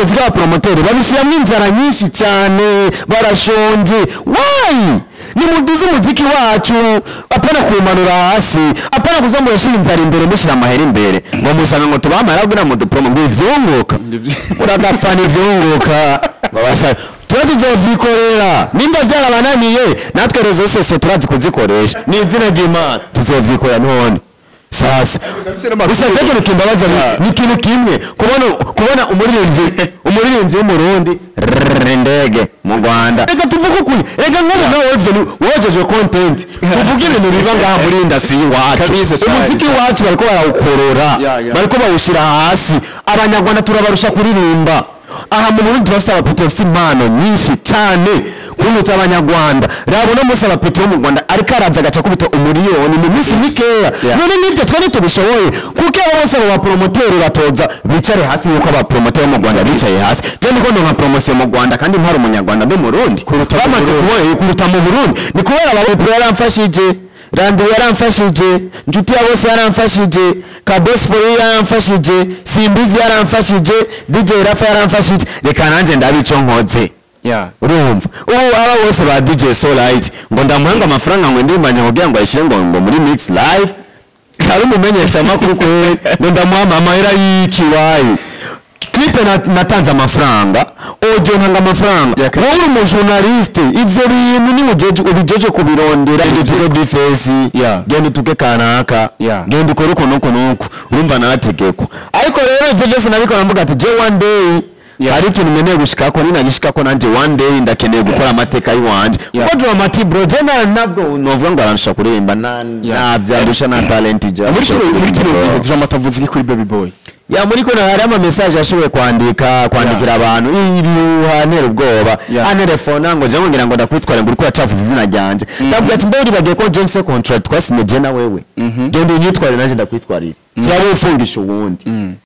umuziki w'abapromoteri babishyiramo inzara nyinshi cyane barashonje wayi nimuduze umuziki wacu apana kuwumanura hasi apana kuza murashyira inzara imbere mushyira amahera imbere ngo musanga ngo tubamara kugira ngo dupromo ngo ivyunguka uragapfana ivyunguka ngo bashaka tuba tuzovyikorera nimba byarabananiye natwe rezo sose turazi kuzikoresha ni izina ry'imana tuzovyikorera none sasa gusa cyo kintu kimbabaza ni- ni ikintu kimwe kubona kubona umuririmbyi umuririmbyi w'umurundi rrrr, indege mu rwanda reka tuvuge ukuri reka nk'ubu nawe wevye wojejwe content tuvuge ibintu biba ngaha muri industry iwacu Kabisa cyane. umuziki wacu bariko barawukorora Ya, ya. bariko bawushyira hasi abanyarwanda turabarusha kuririmba aha mu burundi turafise abapeti bafise impano nyinshi cyane kuruta abanyarwanda rabo no munsi abapeti bo mu rwanda ariko araza agaca akubita umuriyoni mu minsi mikeya Yeah. none nibyo twe ntitubishoboye kuko abo bose abo bapromoteri batoza bicare hasi nk'uko abapromoteri bo mu rwanda bicaye hasi je ndiko ndonka promosiyo mu rwanda kandi ntari umunyarwanda ndi umurundi bamaze kubona kuruta mu burundi ni kubera abapro yaramfashije randiwe yaramfashije inshuti ya bose yaramfashije kadesiforo yaramfashije simbizi yaramfashije dj rafa yaramfashije reka nanjye ndabico nkoze Yeah. urumva ubu aba bose ba dj solite ngo ndamuhanga amafaranga ngo ndimbanje kugira ngo ayishyire ngo ngo muri mix live hari umumenyesha amakuru kweri ngo ndamuha amahera y'ikiwayi clipe na- natanze amafaranga audio ntanga amafaranga Yeah, wowe uri umujournaliste ivyo bintu ni ujeje ubijeje kubirondera genda utuke difesi Yeah. genda utuke kanaka Yeah. genda ukore uku nuku nuku urumva nategeko ariko rero ivyo byose nabikora mvuga ati je one day Yeah. hari ikintu nkeneye gushikako ninagishikako nanje one day ndakeneye gukora amateka y'iwanje Yeah. kuko dramati bro je na nabwo novuga ngo arandusha kuririmba na Yeah. navyandusha na talent je muri kino muri kino Bro. gihe drama tavuze iki kuri baby boy ya muri kino hari ama message yashoboye kwandika kwandikira abantu ibihuha ntera ubwoba Yeah. antelefona ngo je ngira ngo ndakwitwara ngo uriko yacafuza izina ryanje ndabwira ati mbe uribagiye ko James contract twasinye je na wewe genda unyitware nanje ndakwitwarira cyangwa ufungisha uwundi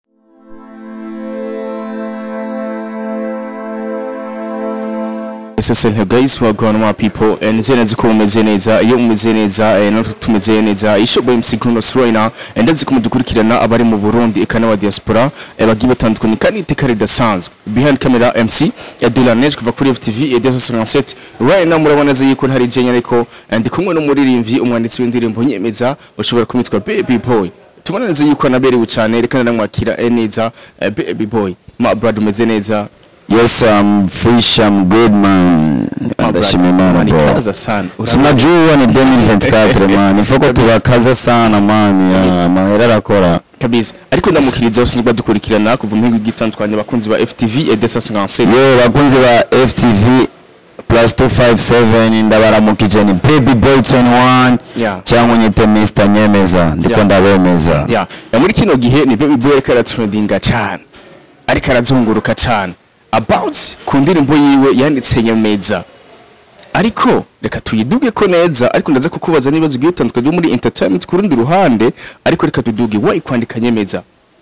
SSL guys we are going my people and nizeye neza ko mumeze neza iyo mumeze neza eh, natwe tumeze neza isho boy MC Kunos right now and ndazi ko mudukurikirana abari mu Burundi eka n'aba diaspora eh, bagiye batandukanye kandi iteka ridasanzwe behind camera MC ya Delaneige kuva kuri FTV ya 257 right now murabona neza yuko ntari jenya ariko eh, ndi kumwe n'umuririmbyi umwanditsi w'indirimbo nyemeza ushobora kumwitwa Baby Boy tubona neza yuko anaberewe cyane reka namwakira eh, neza eh, Baby Boy ma brother umeze neza Yes, I'm fresh, I'm good man. Ndashima Imana Mani bro. kaza sana Unajua ni 2024 man. Ifoko tubakaza sana man. Ya, mahera arakora. kabisa ariko ndamukiriza usinzwe badukurikirana kuva mu gihugu gitandukanye abakunzi ba FTV et 257 Yo bakunzi ba FTV plus 257 ndabaramukije ni Baby Boy 21 Yeah. cyangwa nyite Mr Nyemeza ndiko Yeah. ndabemeza. ya ya muri kino gihe ni baby boy ariko aratrendinga cyane ariko arazunguruka cyane about ku ndirimbo yiwe yanditse nyemeza ariko reka tuyiduge ko neza ariko ndaza kukubaza n'ibibazo bigiye bitandukanye byo muri entertainment ku rundi ruhande ariko reka tuduge wayi kwandika nyemeza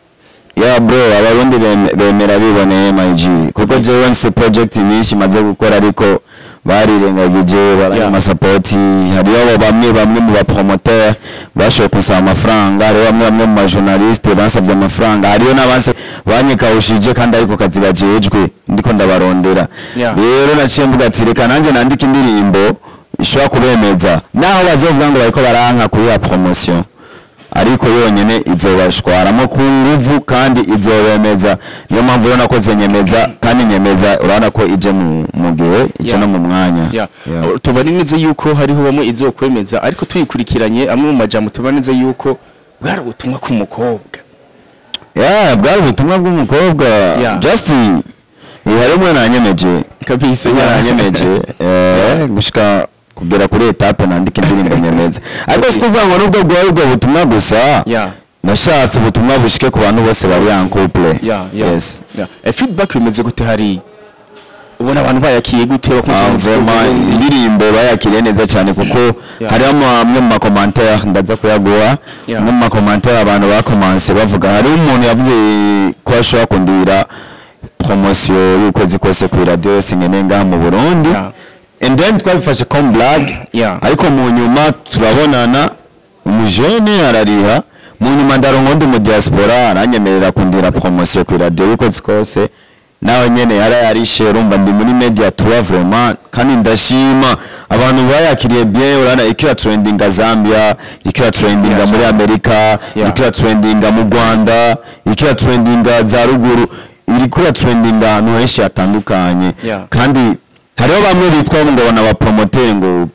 Ya bro abarundi bem- bemera biboneye MIG kuko jewe mfise project nyinshi maze gukora ariko barirengagije baranya Yeah. amasapoti hariho abo bamwe bamwe mu bapromoteur bashoboye kusaba amafaranga hariho bamwe bamwe mu bajournaliste basabye amafaranga hariho n'abase banyikawushije kandi ariko kazi bajejwe ndiko ndabarondera Yeah. rero naciye mvuga ati reka nanjye nandike indirimbo ishobora kubemeza naho bazovuga ngo bariko baranka kuri ya promotion ariko yonyene izobashwaramo ku nguvu kandi izobemeza niyo mpamvu rero nakoze nyemeza kandi nyemeza urabona ko ije mu mu gihe ije Yeah. no mu mwanya ya Yeah. tubona neza yuko hariho bamwe izokwemeza ariko tuyikurikiranye amwe mu majambo tubona neza yuko bwari ubutumwa k'umukobwa Yeah, bwari ubutumwa bw'umukobwa Yeah. just eh, hari umwe nanyemeje kabisa umwe nanyemeje eh, gushika kugera kuri etape nandika indirimbo nyemeza ariko si kuvuga ngo nubwo bwari ubwo butumwa gusa ya nashatse ubutumwa bushike ku bantu bose bari en couple ya ya yes ya Eh, feedback bimeze gute hariya ubona abantu bayakiye gute bakunze Ah, umuziki vraiment w'Uburundi? indirimbo bayakiriye neza cyane kuko Yeah. hariho amwe mu makomantere ndaza kuyaguha Yeah. amwe mu makomantere abantu bakomanse bavuga hariho umuntu yavuze ko ashobora kundira promosiyo y'ukwezi kose ku iradiyo yose nkeneye ngaha mu burundi Yeah. and then twabifashe comme blague Yeah. ariko mu nyuma turabonana umujene arariha mu nyuma ndaronka undi mu diaspora aranyemerera kundira promosiyo ku iradiyo y'ukwezi kose nawe nyene yarayarishe urumva ndi muri media tour vraiment kandi ndashima abantu bayakiriye bien urana ikira trendinga Zambia ikira trendinga Yeah, muri sure. Amerika Yeah. ikira trendinga mu Rwanda ikira trendinga za ruguru irikura trendinga ahantu henshi hatandukanye Yeah. kandi hariho bamwe bitwa ngo bana ba promoter ngo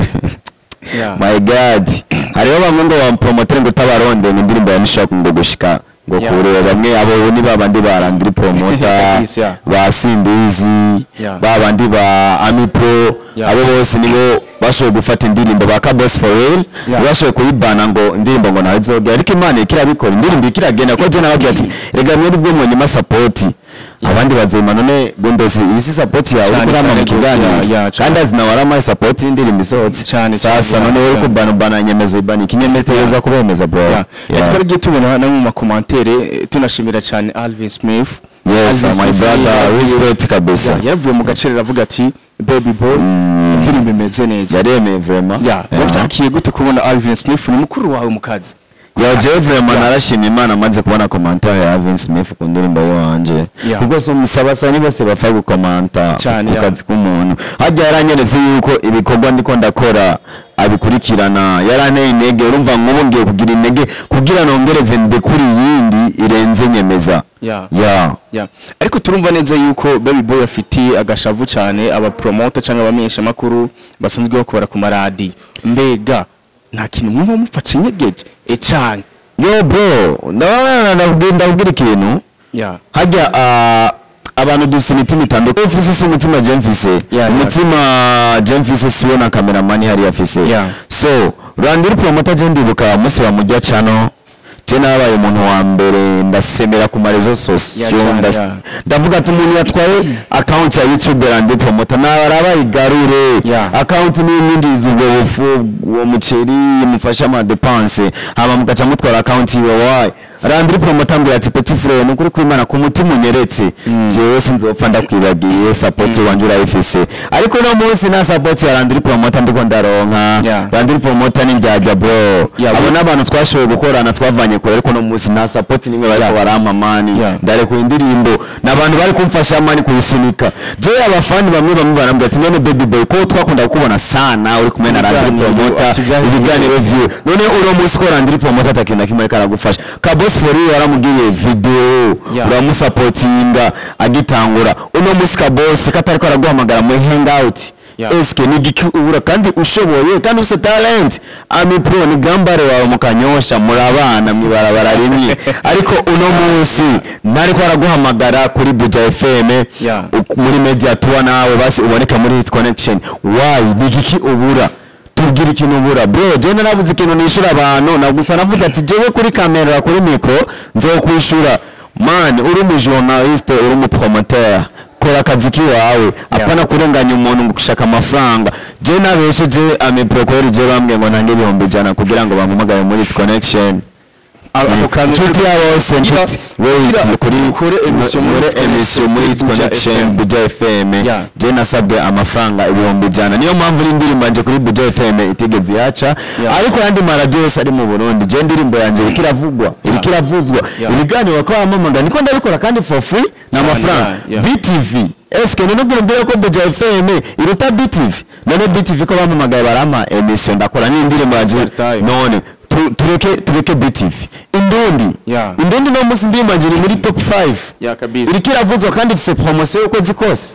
Yeah. my god hariho bamwe ngo ba promoter ngo tabaronde ngo indirimbo ya Nishaka ngo gushika ngo Yeah. kure bamwe abo ni babandi barandiri promoter Kabisa, yeah. ba Simbizi Yeah. ba bandi ba Ami Pro Yeah. abo bose nibo bashoboye gufata indirimbo ba Kabos for real Yeah. bashoboye kuyibana ngo indirimbo ngo nawe zogera ariko Imana ikirabikora indirimbo ikiragenda ko je nababwiye ati rega mwe nibwo mwonyuma support abandi bazima none gundosi iyi si support yawe Cyane, uri kurama mu cyane gose, kiganiro yeah, yeah, cyane. kandi azina waramaye support y'indirimbo isohotse Cyane, sasa cyane, none yeah, uri yeah. kubana bana nyemezo ibani ikinyemezo Yeah. yoza kubemeza bro Yeah. Yeah. twari giye tubona no mu makomantere eh, tunashimira cyane Alvin Smith yes Alvin my Smith brother yaravuye- respect kabisa Yeah, yaravuye mu gaciro aravuga ati baby boy indirimbo imeze neza yaremeye vraiment Yeah, wavyakiye gute kubona Alvin Smith ni mukuru wawe mu kazi ya je vraiment Yeah. narashimye imana maze kubona commentaire ya Alvin Smith ku ndirimbo yo wanje Yeah. kuko so musabasani bose bapfa gukomanta Cyane, ku yeah. kazi k'umuntu hajya yaranyeretse yuko ibikorwa ndiko ndakora abikurikirana yaranteye intege urumva nk'ubu ngiye kugira intege kugira nongereze ndekuri yindi irenze nyemeza Yeah. yeah. Yeah. ariko turumva neza yuko baby boy afitiye agashavu cyane aba promoter cyangwa abamenyesha makuru basanzwe bakora ku maradi mbega nta kintu mwumva mufashe inyegeje e cyane yo bro ndabona ndakubwira ndakubwira ikintu yeah. hajya ah, abantu dufite imitima itandukanye ufise si umutima je mfise yeah. umutima je mfise siwo na kameramani hariya afise Yeah. so rwandiri promota je ndibuka umunsi bamujya cano je nabaye umuntu wa mbere ndasemera ku marezo sosiyo Yeah, yeah, ndas- yeah. ndavuga ati umuntu yatwaye account ya youtube randi promota nabara bayigarure Yeah. account niyo yinjiza ubwo bufu uwo muceri mufasha ama depense hama mugaca mutwara account yiwe wayi randiri promota mbwira ati petit frere ni ukuri kwimana ku mutima unyeretse jewe sinzopfa ndakwibagiye support wanje urayifise ariko no munsi nta support ya randiri promota ndiko ndaronka Yeah. randiri promota ni njyajya bro Yeah, abo we- n'abantu twashoboye gukorana twavanye kure ariko no munsi nta support nimwe bariko Yeah. barampa mani Yeah. ndarekuye indirimbo n'abantu bari kumfasha mani kuyisunika je abafani bamwe bamwe barambwira ati none baby boy ko twakunda kukubona sana uri kumwe na randiri Ibiganiro, promota ati byari ibiganiro vyiwe none uno munsi ko randiri promota atakintu na kimwe ariko aragufasha kabos fori yaramubwiye video Yeah. uramusapotinga agitangura uno munsi kabos katariko araguhamagara muri hangout Yeah. eske ni igiki ubura kandi ushoboye kandi ufite talent ami pro ni gambare wawe mukanyosha murabana mwibarabara rimwe ariko uno munsi ntariko araguhamagara kuri buja fm Yeah. u- muri media tour nawe basi uboneka muri hit connection why ni igiki ubura tubwire ikintu ubura bro je narabuze ikintu nishura abantu nagusa navuze ati jewe kuri kamera kuri micro nzokwishura man uri mu journaliste uri mu promoteur kora akazi kiwawe apana kurenganya umuntu ngo gushaka amafaranga je nabesheje ame procure je bambwiye ngo ntange ibihumbi ijana kugira ngo bampamagare muri hit connection ako kantu inshuti ya bose Gira- inshuti wait gira- kuri ukore emission muri muri Hit emission muri hit Buja connection FM. buja fm Yeah. je nasabwe amafaranga ibihumbi ijana niyo mpamvu n'indirimbo yanje kuri buja fm itigeze yaca Yeah. ariko yandi maradiyo yose ari mu burundi je indirimbo yanje iriko iravugwa iriko iravuzwa Yeah. ibiganiro bakaba bamamaga niko ndabikora kandi for free Cyane, n'amafaranga yeah, yeah. btv eske none ubwira mbere ko buja fm iruta btv none btv ko bamamagaye barampa emission ndakora n'indirimbo yanje Startime. none tu- tureke tureke btv indundi Yeah. indundi no munsi ndirimbo yanje iri muri top 5 ya kabisa iriko iravuzwa kandi ifise promosiyo y'ukwezi kose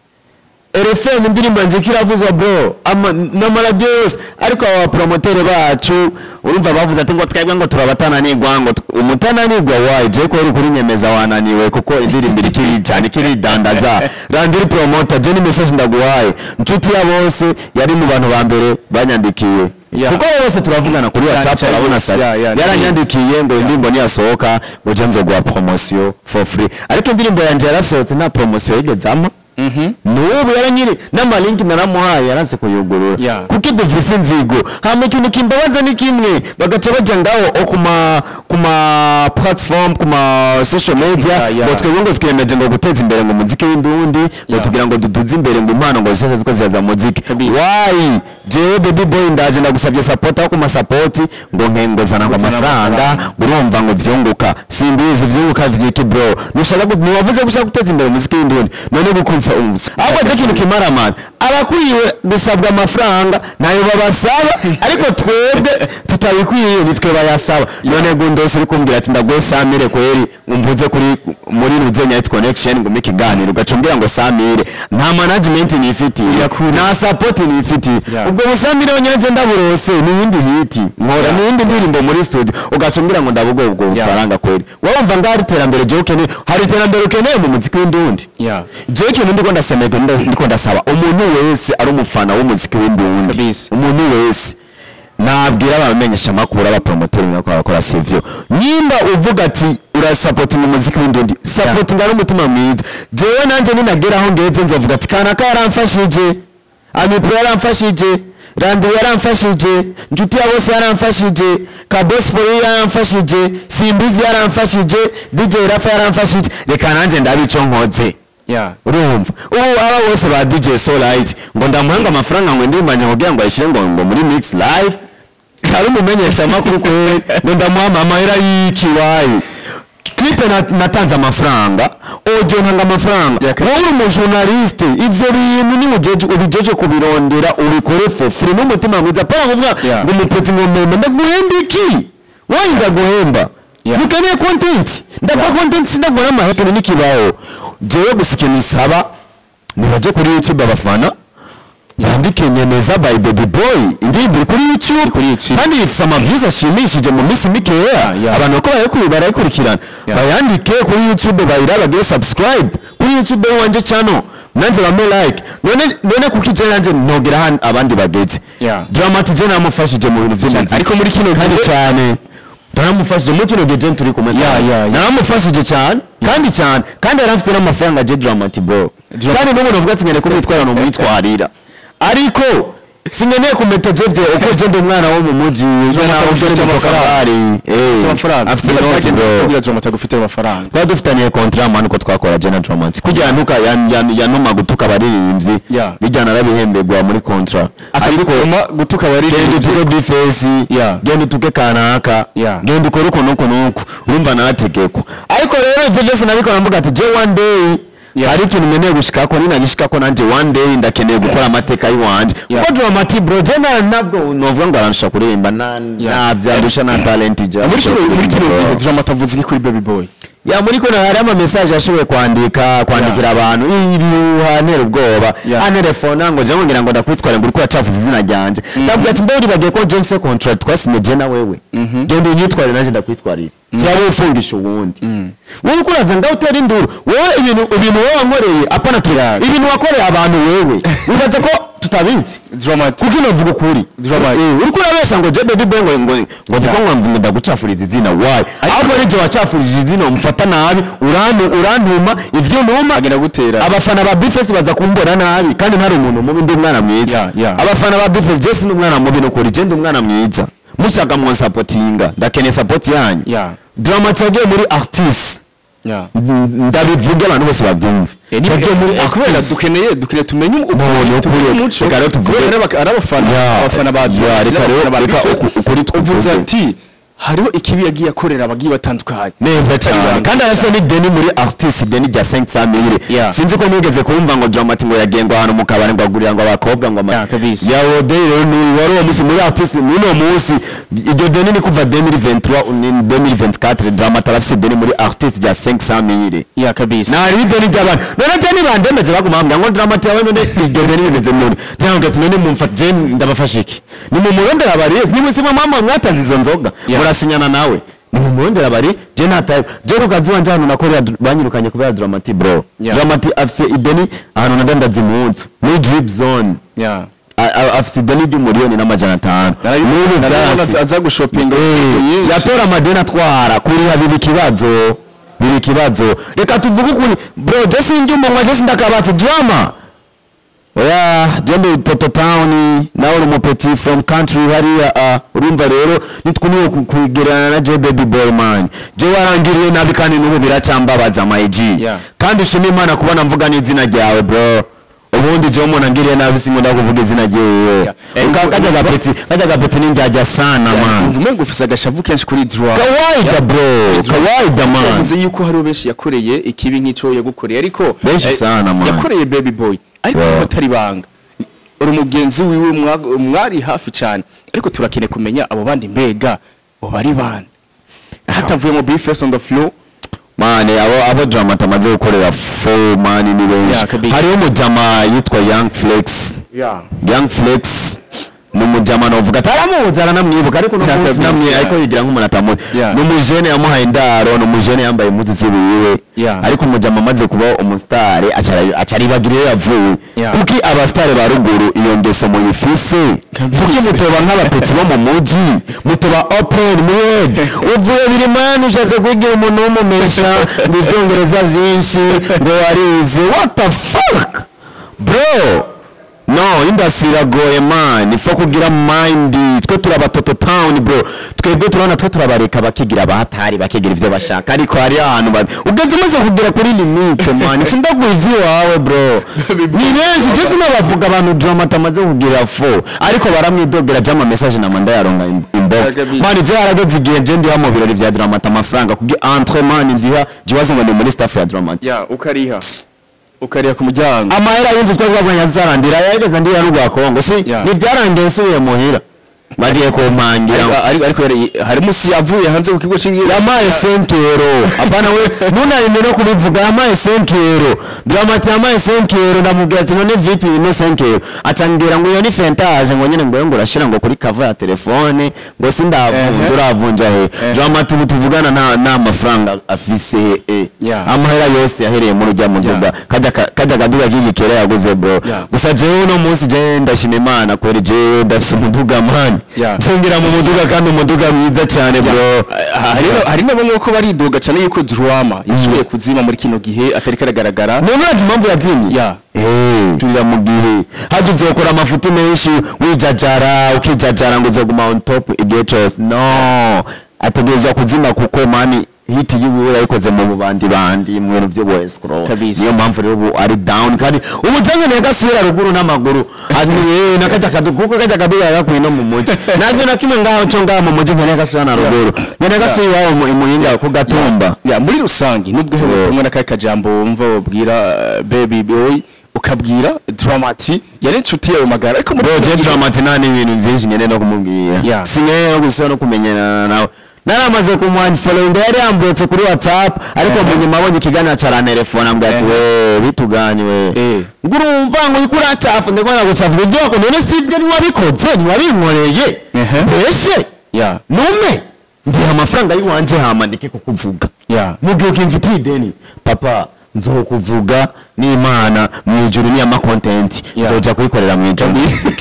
RFM indirimbo yanje iriko iravuzwa bro ama n'amaradiyo yose ariko aba bapromotere bacu urumva bavuze ati ngo twebwe ngo turabatananirwa ngo t- umutananirwa wayi je ko uri kuri nyemeza wananiwe kuko indirimbo iriko iricyane ikiridandaza randiri promota je ni message ndaguhaye nshuti ya bose yari mu bantu ba mbere banyandikiye Yeah. kuko bose turavugana kuri Cyane, whatsapp cyane, urabona yes, sati yeah, yeah, yaranyandikiye ngo indirimbo niyasohoka ngo je nzoguha promosiyo for free ariko indirimbo yanje yarasohotse nta promosiyo yigeze ama n'ubu yaranyiri n'amalinki naramuhaye yaranse kuyugurura Yeah. kuko dufise inzigo hama ikintu kimbabaza ni kimwe bagaca baja ngaho o kuma kuma platform kuma social media Yeah, yeah. ngo twebwe ngo twiyemeje ngo guteza imbere ngo umuziki w'indundi ngo Yeah. tugira ngo duduze imbere ngo impano ngo zose ziko zizaza muziki Kabisa. why jewe baby boy ndaje ndagusabye support aho kuma support ngo nkengozana ngo Nguzana amafaranga amafaranga. ngo urumva ngo vyunguka simbizi vyunguka vyiki bro nushaka gu- ntiwavuze gushaka guteza imbere umuziki w'indundi none gukumva umva ahubwo je ikintu kimaramana abakwiye gusabwa amafaranga nayo babasaba ariko twebwe tutabikwiye nitwe bayasaba none gundose uri kumbwira ati ndaguhe samire kweri umvuze kuri muri ruzenya hit connection ngo mike ikiganiro ugacumbira ngo samire nta management nifitiye nta support nifitiye Yeah. ubwo busamire onyanze ndaburose ni iyindi hiti nkora ni iyindi ndirimbo muri studio ugacumbira ngo ndabugo ubwo Yeah. bufaranga kweri wumva ngo hari iterambere je ukeneye hari iterambere ukeneye mu muziki w'indundi Yeah. je ikintu ndiko ndasemega ndiko ndasaba umuntu wese ari umufana w'umuziki w'indundi Kabisa. umuntu wese nabwira abamenyesha amakuru abapromoteri nako barakora sivyo nyimba uvuga ati urasapotinga umuziki w'indundi sapotinga n'umutima mwiza jewe nanje ninageraho ngeze nzovuga ati kanaka yaramfashije amipro yaramfashije randiwe yaramfashije nshuti ya bose yaramfashije kabos foyi yaramfashije simbizi yaramfashije dj rafa yaramfashije reka nanje ndabe ico nkoze Yeah. urumva ubu aba bose ba dj solite ngo ndamuhanga amafaranga ngo ndimbanje kugira ngo ayishyire ngo ngo muri mix live hari umumenyesha amakuru kwe ngo ndamuha amahera y'iki wayi clipe na- natanze amafaranga audio ntanga amafaranga Yeah, wowe uri umujournaliste ivyo bintu ni ujeje ubijeje kubirondera ubikore for free n'umutima mwiza pana kuvuga Yeah. ngo umupeti ngo mpemba ndaguhemba iki wayi ndaguhemba Yeah. nikeneye content ndaguha content sindagura amahera n'ikibaho jewe gusa ikintu isaba nibaje kuri youtube abafana yandike nyemeza by baby boy indirimbo iri kuri youtube kuri YouTube. kandi ifite amaviews ashimishije mu minsi mikeya yeah. abantu bako barayikurikira barayikurikirana Yeah. bayandike kuri youtube bayira bagire subscribe kuri youtube wanje channel nanjye bame like none none kuko ije nanjye nogera hano abandi bageze Yeah. dramati je namufashije mu bintu by'imiziki Ariko muri kino kandi gihe- cyane naramufashije muri kino gihe je turi kumwe Yeah, cyane. yeah, yeah. naramufashije cyane kandi cyane kandi yari afite n'amafaranga je dramati bro Dramati- kandi n'umuntu uvuga ati ngene kumwitwara no mwitwarira ariko sinkeneye kumeta je vye uko je ndi umwana wo mu muji je nawe ufite ufite amafaranga. amafari Ufite amafaranga. afite Byagenze amafaranga gute bro kugira ngo atagufite amafaranga. twari dufitaniye kontra mani ko twakora jena dramati kugira ntuka yan- yan- yanuma gutuka abaririmbyi Yeah. bijyana arabihembegwa muri kontra ariko Akabikoma gutuka genda abaririmbyi. utuke bifesi Yeah. genda utuke kanaka Yeah. genda ukore uku nuku nuku urumva narategekwa ariko rero ivyo byose nabikora mvuga ati je one day Yeah. hari ikintu nkeneye gushikako ninagishikako nanje one day ndakeneye gukora amateka y'iwanje Yeah. kuko dramati bro je na nabwo novuga ngo aransha kuririmba na Yeah. navyandusha na talent ja Muri kino muri kino gihe Drama atavuze iki kuri Baby Boy. ya muri ko hari ama message yashoboye kwandika kwandikira abantu ibihuha ntera ubwoba Yeah. anerefona ngo je ngira ngo ndakwitwara ngo uriko yacafuza izina ryanje ndabwira ati mbe uribagiye ko James contract twasinye je na wewe genda unyitwarire nanjye ndakwitwarira cyangwa ufungisha uwundi wowe uko uraza ndawutera induru wowe ibintu ibintu wowe wankoreye apana tu ibintu wakoreye abantu wewe wibaza ko tutabizi Drama kuko inavuga ukuri Drama. Eh, uriko urabesha ngo je baby boy ngo ngo ngo ndiko ngo ndagucafuriza izina why ahubwo ari je wacafurije izina umfata nabi urantu urantuma ivyo ntuma agenda gutera. abafana ba bifesi baza kumbona nabi kandi ntari umuntu mubi ndi umwana mwiza Yeah, yeah. abafana ba bifesi je si umwana mubi nukuri je ndi umwana mwiza mushaka mu supportinga ndakeneye support yanyu Yeah. dramati yagiye muri artist Yeah. ndabivuge abantu bose babyumve yagiye muri Eh, kubera artist dukeneye dukeneye tumenye None ukuri tumenye ukuri. umuco Reka rero tuvuge- kubera ari aba- ari abafana Yeah. abafana ba Yeah, Drama, reka abafana rero- ba reka Big Fizz. uku- ukuri tuvuge. uvuze ati hariho ikibi yagiye akorera abagiye batandukanye neza cyane ibanga. kandi arafite n'ideni muri artist ideni rya 500 mille Yeah. sinzi ko mwigeze kumva ngo Dramati ngo yagengwa ahantu mu kabari ngo agurira ngo abakobwa ngo ama Yeah, kabisa. ya odei rero ni wari uwo munsi muri artist muri uwo munsi iryo deni ni kuva 2023 ni 2024 Dramati arafite ideni muri artist rya 500 mille ya kabisa nari ideni ry'abantu none cyane bandemeje baguma bambwira ngo Dramati yawe none iryo deni rimeze none cyangwa ati none mumfata je ndabafasha iki ni mu murondera bari ni si mama mwatanze izo nzoga Yeah. murasinyana nawe ni mu murondera bari je nataye je ku kazi wanje hano nakorera dr- banyirukanye kubera Dramati bro Yeah. Dramati afise ideni ahantu nadandaza impunzu muri drip zone ya A- a- afise ideni ry'umuriyoni n'amajana atanu n'ubu narabona vyasi aza gushopinga Eh, yatora amadeni atwara kuriha biba ikibazo biri ikibazo reka tuvuge ukuri bro je sinjya umunwa je sindakabatse drama oya jembe toto town nawe uri umupeti from country hariya ah, urumva rero nitwuniwe kugererana na je baby boy man je warangiriye nabi kandi n'ubu biracyambabaza my G Yeah. kandi ushima imana kubona mvuga n'izina ryawe bro ubundi je umuntu angiriye nabi sinkunda kuvuga izina ryiwe Yeah. Eh, Uka- kajya urumva- gapeti kajya gapeti ninjyajya sana man umva ngo ufise agashavu kenshi kuri draw kawaida bro kawaida man yavuze yuko hariho benshi yakoreye ikibi nk'ico yagukoreye ariko Benshi eh, sana, man. yakoreye baby boy ariko Wow. batari banga uri umugenzi wiwe mwa- mwari hafi cyane ariko turakeneye kumenya abo bandi mbega bo bari bande hatavuye mu bifes on the floor mani abo abo drama tamaze gukorera fo mani ni benshi Yeah, kabisa. hariho umujama yitwa young flex yeah young flex ni umujama novuga ataramuzi aranamwibuka ariko no Yeah, munsi kabisa, namwe yeah. ariko yigira nk'umuntu atamuzi Yeah. ni umujene yamuhaye indaro ni umujene yambaye impuzu ziwiwe Yeah. ariko umujama amaze kuba umusitari acaribagire iyo yavuye Yeah. kuki abasitari ba ruguru iyo ngeso muyifise Kabisa. kuki mutoba nk'abapetsi bo mu muji mutoba open mwed uvuye biri mani ushatse kwigira umuntu w'umumesha ngo ibyongereza byinshi ngo warize what the fuck bro no industry iragoye man ifo kugira mind twe turaba toto town bro twebwe turabona twe turabareka bakigira abahatari bakigira ivyo bashaka ariko hari ahantu ba ugeze umaze kugera kuri limite man sindaguha ivy'iwawe bro ni benshi je sinabavuga abantu drama tamaze kugira fo ariko baramwidogera jama message na manda yaronga in- inbox Yagabi- man je harageze igihe je ndiha mu birori vya dramata amafaranga kugira entre man ndiha je waze ngo ni muri staff ya dramata yeah ukariha ukariha ku muryango amahera y'inzu twagwanya zarandira yageze ndira n'urwa Kongo si Yeah. nivyarangiye nsubiye muhira bagiye kumpangira ariko ariko ariko yari- harimo si yavuye hanze ku kigo cy'ingira yamaye senkero apana we nunarinde no kubivuga yamaye senkero dramati yamaye senkero ndamubwira ati none vipi no senkero acambwira ngo iyo ni fentaje ngo nyene ngo ngo urashira ngo kuri cover ya telefone ngo sindavunja Ehe. uravunja he Eh. dramati ubu tuvugana nta nta mafaranga afise he eh. Yeah. amahera yose yahereye muri ujya muduga Yeah. kajya ka- kajya kaduga k'igikera yaguze bro Yeah. gusa jewe uno munsi jewe ndashima imana kweri jewe ndafise umuduga mani Yeah. nsengera mu muduga kandi umuduga mwiza cyane bro hari hari nabo nk'uko baridoga cyane yuko drama yashoboye kuzima muri kino gihe atari karagaragara none urazi impamvu yazimye Yeah. Eh, turira mu gihe hajya uzokora amafuti menshi wijajara ukijajara ngo uzoguma on top igihe cyose no ategerezwa kuzima kuko mani hiti yiwe yayikoze mu bubandi bandi mu bintu byo boys scroll Kabisa. niyo mpamvu rero ubu ari down kandi ubu cyangwa gasubira ruguru n'amaguru aniwe nakajya kadu kuko kajya kaduga yakuye no mu muji nanjye na kimwe ngaho cyo ngaho mu muji nkene gasubira na ruguru nkene gasubira iwabo mu imuhinga ku gatumba ya muri rusange nubwo Yeah. ubutumwa n'akahe kajambo wumva wabwira uh, baby boy ukabwira dramati yari inshuti yawe magara ariko muri bro kino je gihe- dramati nta n'ibintu byinshi nyene no kumubwira Yeah. sinkeneye no gusubira no kumenyana nawe naramaze kumwanfollow yari yambutse kuri whatsapp ariko Eh. mu nyuma abonye ikiganiro carantelefone ambwira ati Eh. we bituganye we Eh. ngo urumva ngo uriko uracafu ndiko nagucafuza ibyo wako none si ibyo niwabikoze niwabinkoreye Ehe. mbese ya nume ndiha amafaranga y'iwanje hama ndeke kukuvuga ya mubwiye ko imfitiye ideni papa nzokuvuga n'imana mu ijuru n'iyama kontenti Yeah. nzoja kuyikorera mu ijuru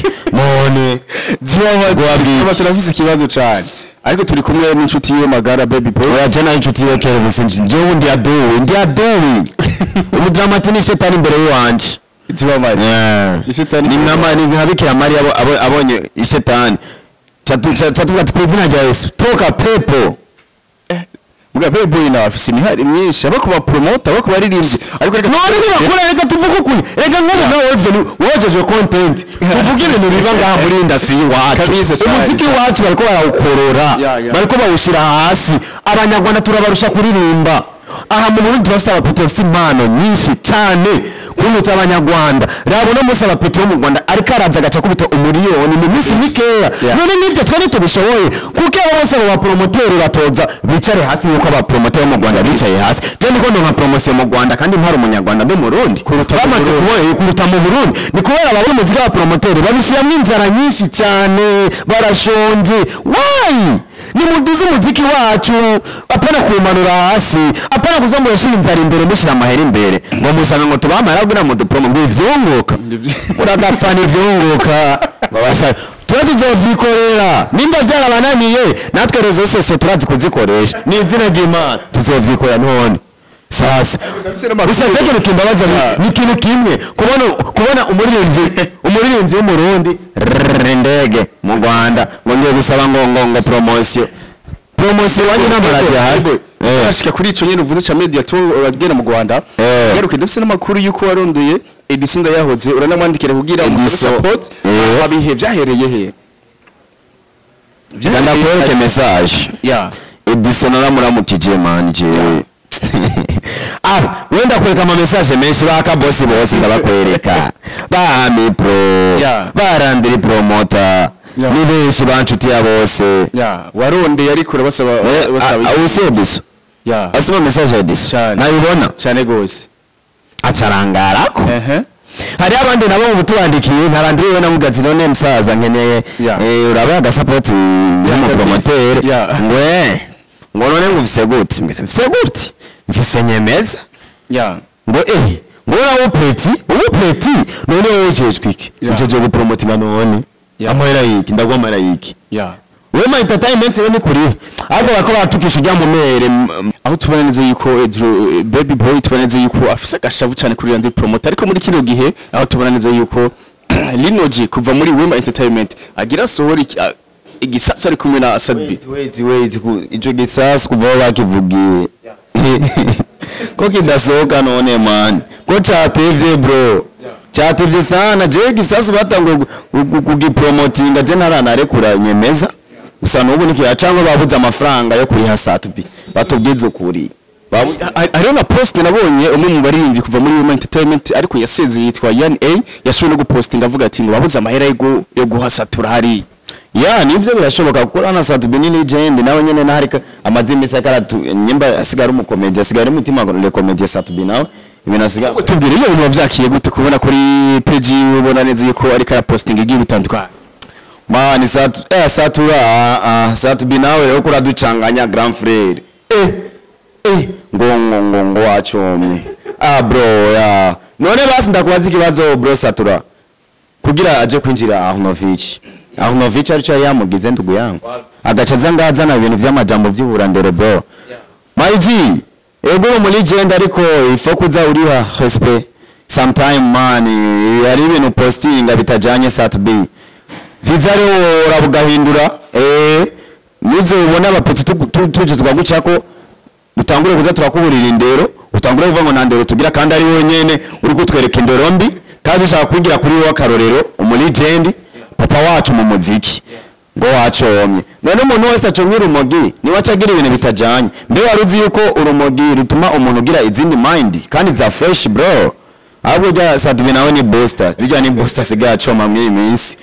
none Guhabwa drama turafise ikibazo cyane ariko turi kumwe n'inshuti yiwe magara baby boy oya je nayo inshuti yiwe kera gusa njyewe ndi aduwi ndi aduwi umudramati ni shetani imbere y'iwanje dramati Ishetani ni imbere nka ni nka bikira mariya abo- abo- abonye ishetani Catu- ca- catuvuga ati ku izina rya yesu toka pepo bwa baby boy nawe afise imihari myinshi abo kuba promoter abo kuba aririmbyi ariko reka none nibakora reka tuvuge ukuri reka nk'ubu nawe weveni wogejwe content tuvuge ibintu biba ngaha muri indasi y'iwacu Kabisa cyane. umuziki wacu bariko barawukorora Yeah, yeah. bariko bawushyira hasi abanyarwanda turabarusha kuririmba aha mu burundi turafise abapeti bafise impano nyinshi cyane kuruta abanyarwanda rabo no munsi abapeti bo mu rwanda ariko araza agaca kubita umuriyoni mu minsi mikeya Yeah. none nibyo twe ntitubishoboye kuko abo bose abo bapromoteri batoza bicare hasi nk'uko abapromoteri bo mu rwanda bicaye hasi je ndiko ndonka promosiyo mu rwanda kandi ntari umunyarwanda ndi murundi Kuruta mu bamaze Burundi. kubona kuruta mu burundi ni kubera ababona umuziki w'abapromoteri babishyiramo inzara nyinshi cyane barashonje wayi nimuduze umuziki wacu apana kuwumanura hasi apana kuza ngo yashira inzara imbere mushyira amahera imbere ngo musanga ngo tubamara kugira ngo dupromo ngo ivyunguka uragapfana ivyunguka ngo bashaka tuba tuzovyikorera nimba byarabananiye natwe rezo sose turazi kuzikoresha ni izina ry'imana tuzovyikorera none sasa Ndafise n'amakuru. gusa cyo kintu kimbabaza ni- Yeah. ni ikintu kimwe kubona kubona umuririmbyi umuririmbyi w'umurundi rrrr, indege mu rwanda ngo ngiye gusaba ngo ngo ngo promosiyo promosiyo wanyu n'amaradiyo ahari Eh. ashika kuri ico nyene uvuze ca media tour agera mu Rwanda Eh. garuke ndafise n'amakuru yuko warondeye Edison yahoze uranamwandikira kugira umusabe Edison. support Eh. abihe vyahereye he ganda kwereke message ya edison aramuramukije mani jewe ah wenda kwereka ama message menshi baka bosi bose ndabakwereka ba ami pro Yeah. barandiri promoter Yeah. ni benshi banshutiya bose ya warondeye ariko urabasaba Eh, basaba ah, use edison ya asoma message ya edison Cyane. nayibona cyane gose acarangarako ehe hari abandi nabo mu tubandikiye ntarandiriwe na mugazi none msaza nkeneye Yeah. eh, uraba agasapoti y'umupromotere Yeah. ngwe ngo none ngo mfise gute Mbese mfise gute mfise nyemeza ya ngo eh ngo nawe upeti ubupeti none wowe ujejwe iki Yeah. ujeje gupromotinga none Yeah. amahera yiki ndagwa amahera yiki ya wewe ma entertainment we ni kurihe ahubwo bako batukisha ujya mu mere m- aho tubona neza yuko Edru- eh, baby boy tubona neza yuko afise agashavu cyane kuri randi promoter ariko muri kino gihe aho tubona neza yuko linoji kuva muri wema entertainment agira sohora iki- ah, igisatsi ari kumwe na sadbi wait wait ku- ico gisasu kuva aho bakivugiye ko kidasohoka none man ko catevye bro catevye sana je gisasu batanguye gu- gu- gu- kugipromotinga je ntaranarekura nyemeza gusa n'ubu nikiya cangwa babuze amafaranga yo kuriha satubi batubwize ukuri Babu- Ha- hariho na post nabonye umwe mu baririmbyi kuva muri wema entertainment ariko yasezeye yitwa yan a yashoboye no gupostinga avuga ati ngo babuze amahera yo gu- yo guhasatura hariya ya nivyo birashoboka kuko rana satubi ni legend nawe nyene naharika amaze imisi akaratu nyimba asigara umukomedi asigara umutima ngo komedi satubi nawe ibintu asigara tubwire iyo bintu wavyakiye gute kubona kuri page yiwe ubona neza yuko ariko arapostinga igiye bitandukanye mani satu eh satura ah, ah, satubi nawe rero kuraducanganya grand frere eh eh ngo ngo ngo ngo wacomye ah bro ya none basi ndakubaza ikibazo bro satura kugira aje kwinjira Ahnovic Ahnovic arico yari yamugize ndugu yangu agaca aza ngazana ibintu vy'amajambo vy'uburandero bro my G ego uri muri legend ariko ifo kuza uriha respect sometime man hari ibintu postinga bitajanye satubi vyiza rero urabugahindura eh nizo ubona abapeti tu- tu- tuje tukagucako utangure kuza turakuburira indero utangure kuvuga ngo nta ndero tugira kandi ari wowe nyene uri kutwereka indero mbi kandi ushaka kwigira kuri wowe akarorero umuligendi papa wacu mu muziki ngo wacomye none umuntu wese acomye urumogi niwe aca agira ibintu bitajanye mbe wari uzi yuko urumogi rutuma umuntu ugira izindi mind kandi za fresh bro ahubwo rya sadubi nawe ni booster zijya ni booster sigaye acoma muri iyi minsi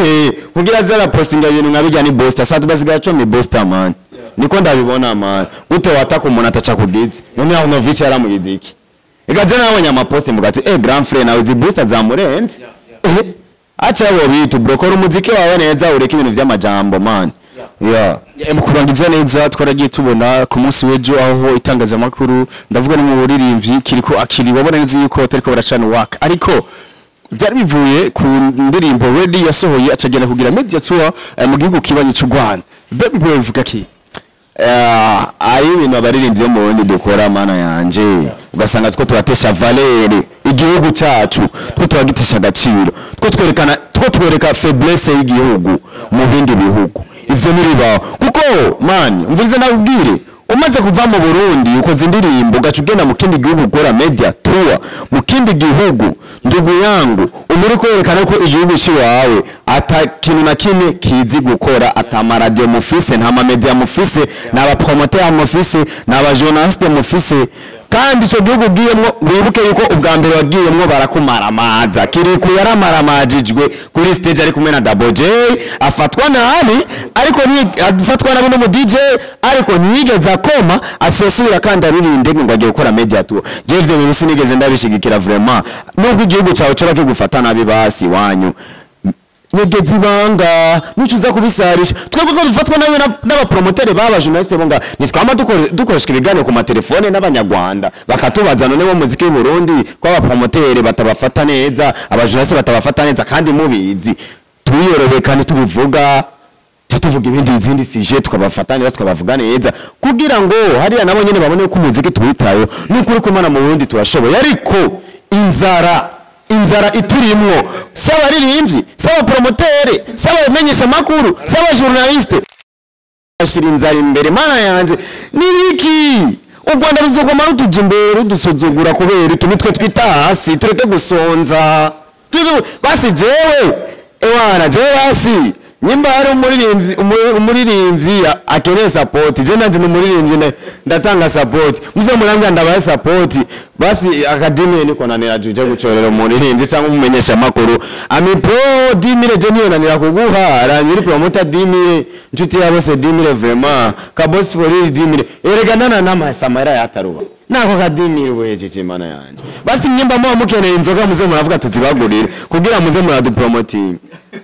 kugira zara postinga ibintu nka bijya ni booster sadubi asigaye acoma ni booster man niko ndabibona man gute wataka umuntu ataca kugize none aho novic yaramugize iki igaje nabonye amaposti mvuga ati eh grand frère nawe izi booster zamurenze Eh, acha wo bitu bro kora umuziki wawe neza ureke ibintu vy'amajambo man yeah Eh, mu kurangiza neza twaragiye tubona ku munsi w'ejo aho itangazamakuru ndavuga no mu buririmbyi kiriko akiri wabona neza yuko batariko baracana waka ariko byari bivuye ku ndirimbo ready yasohoye acagenda kugira media tour eh, mu gihugu kibanyi cy'u Rwanda baby boy bivuga ki Eh, ari ibintu abaririmbyi bo mu burundi dukora mana yanje ugasanga two turatesha valere igihugu cyacu two turagitesha agaciro two twerekana two twereka faiblesse y'igihugu mu bindi bihugu ivyo ntibibaho kuko man umvirize nakubwire umaze kuva mu burundi ukoze indirimbo ugaca ugenda mu kindi gihugu ukora media tour mu kindi gihugu ndugu yangu uba uri kwerekana ko igihugu cy'iwawe ata kintu na kimwe kizi gukora ata amaradiyo mufise nta mamedia mufise nta bapromoteri mufise nta bajournaliste mufise kandi icyo gihugu ugiyemwo wibuke yuko ubwa mbere wagiyemwo barakumaramaza kiriku yaramaramajijwe kuri stage ari kumwe na Double J afatwa nabi ariko ni afatwa nabi n'umu DJ ariko ntiyigeze akoma asesura kandi aririnde ngo agiye gukora media tour je ivyo bintu sinigeze ndabishigikira vraiment nubwo igihugu cyawe coba kigufata nabi basi wanyu nyegezi ibanga nicuza kubisarisha twebwe ko dufatwa nabi na- n'abapromoteri baba journaliste bo nga nitwama dukore- dukoreshwa ibiganiro ku matelefone n'abanyarwanda bakatubaza none bo muziki w'u Burundi ko abapromoteri batabafata neza abajournaliste batabafata neza kandi mubizi tubiyorobeye kandi tubivuga tuca tuvuga ibindi izindi sije tukabafata neza tukabavuga neza kugira ngo hariya nabo nyene babone ko umuziki tuwitayeho n'ukuri kumana mu burundi turashoboye ariko inzara inzara iturimwo saba abaririmbyi saba promotere saba abamenyesha makuru saba journaliste ashira inzara imbere mana yanje nibiki u rwanda ruzogoma rutuja imbere rudusuzugura kubera iki nitwe twita hasi tureke gusonza Tuzu- basi jewe ewana jewe basi nyimba hari umuririmbyi umu- umuririmbyi a- akeneye sapoti je nanje ni umuririmbyi nda- ndatanga sapoti muze murambya ndabaye sapoti basi akadimi niko nanira juje gucorera umuririmbyi cyangwa umumenyesha makuru ami pro dimire je niyo nanira kuguha aranyiri promoter dimire nshuti ya bose dimire vraiment ka boss for real dimire erega nana nama samara yataruba nako kadimire wejeje mana yanje basi nyimba muba mukeneye inzoga muze muravuga tuzibagurire kugira muze muradupromoting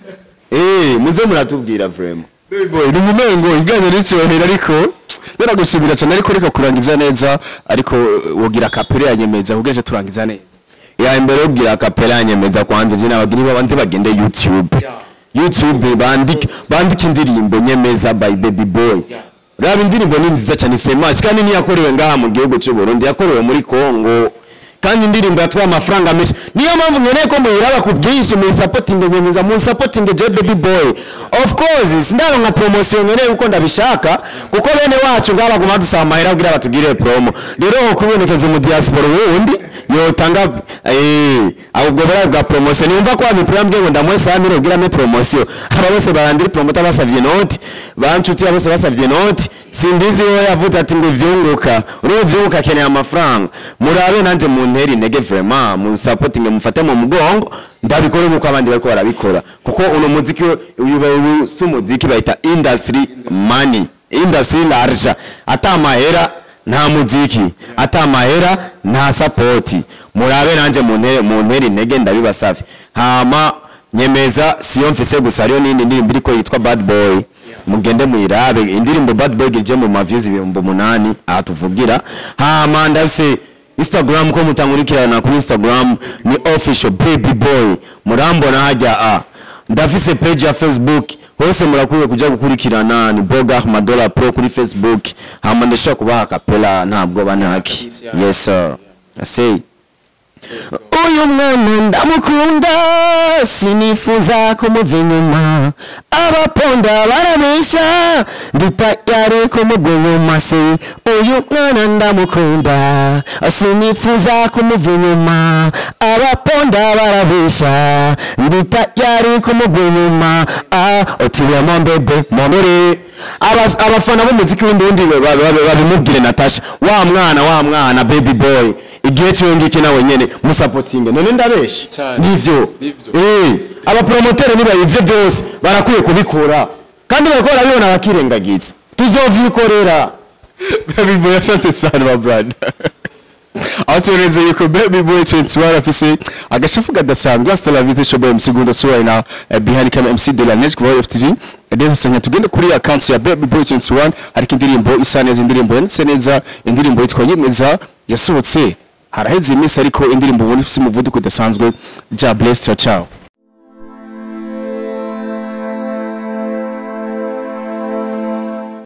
Eh, muze muratubwira vraiment. boy ni umumengo iganye n'icyohera ariko naragushimira cyane ariko reka kurangiza neza ariko wogira kapere yanyemeza kugira turangiza neza Ya imbere ubwira kapela yanyemeza kwanza je nabagiri babanze bagende YouTube. YouTube bandike bandike indirimbo nyemeza by Baby Boy. Raba indirimbo ni nziza cyane ifite match kandi ni yakorewe ngaha mu gihugu cy'u Burundi yakorewe muri Kongo. Kandi indirimbo yatwaye amafaranga menshi. Niyo mpamvu nkeneye ko muyiraba ku bwinshi mu supporting nyemeza mu supporting je Baby Boy. Of course sindaronka promotion nkeneye uko ndabishaka kuko bene wacu ngaha baguma dusaba amahera kugira batugire promo. Rero kubonekeza mu diaspora wundi yotanga eh ahubwo bara bwa promotion yumva ko amipira mbwe ngo ndamwe samire ugira me promotion aba bose barandiri promoter basavye note bancuti bose basavye note sindizi yo yavuze ati ngo vyunguka uro vyunguka keneye amafaranga murabe nanje mu nteri intege vraiment mu supporting mufate mu mugongo ndabikore nkuko abandi bariko barabikora kuko uno muziki uyu uyu si umuziki bayita industry money industry large ata amahera nta muziki ata amahera nta sapoti murabe nanje mu ntere mu ntera intege ndabibasavye hama nyemeza siyo mfise gusa hariyo n'indi ndirimbo iriko yitwa bad boy mugende muyirabe indirimbo bad boy girije mu maviews ibihumbi umunani aha tuvugira hama ndafise instagram ko mutankurikirana kuri instagram ni official baby boy murambona hajya a ndafise page ya facebook hose murakwiye kuja gukurikirana ni boga madola pro kuri facebook hama ndashobora kubaha kapela ntabwo banaki yes sir I say uyu mwana ndamukunda sinifuza kumuva inyuma abaponda barabesha nditayari kumugwa inyuma se uyu mwana ndamukunda sinifuza kumuva inyuma abaponda barabesha nditayari kumugwa inyuma ah otiwe mombebe mombere Abas- abafana b'umuziki w'indundi ba- ba- ba- babimubwire natasha wa mwana wa mwana baby boy igihe cyo ngiki nawe nyene musapotinge none ndabesha Cyane. nivyo Nivyo. eh abapromotere niba ivyo byose barakwiye kubikora kandi bariko barabibona bakirengagiza tuzovyikorera baby boy asante sana my brother aho turenze yuko baby boy 21 afise agashafu kadasanzwe hasta la visite show MC Gundo Suwa na eh, behind camera MC de la Neige kwa FTV Ndetse sanya tugende kuri account ya baby boy 21 ariko indirimbo isa neza indirimbo yanditse neza indirimbo yitwa yemeza yasohotse haraheze iminsi ariko indirimbo ubona ifise umuvuduko udasanzwe ja bless ciao ciao